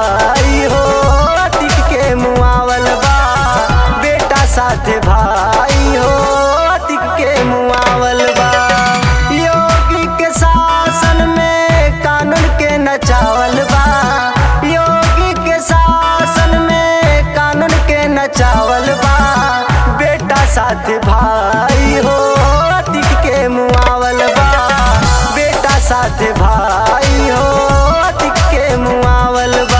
भाई हो अतिक के मुआवल बा बेटा साथे भाई हो अतिक के मुआवल बा योगी के शासन में कानून के नचावल बा योगी के शासन में कानून के नचावल बा बेटा साथे भाई हो अतिक के मुआवल बा बेटा साथे भाई हो अतिक के मुआवल बा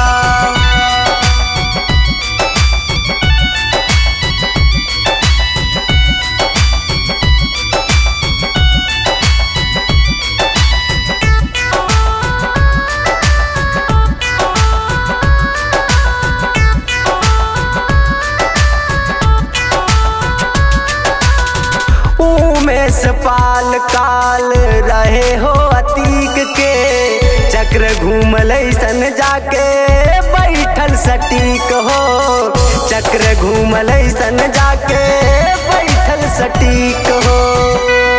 उमेश पाल काल रहे हो अतीक के चक्र घूमल सन जाके बैठल सटीक हो चक्र घूमल सन जाके बैठल सटीक हो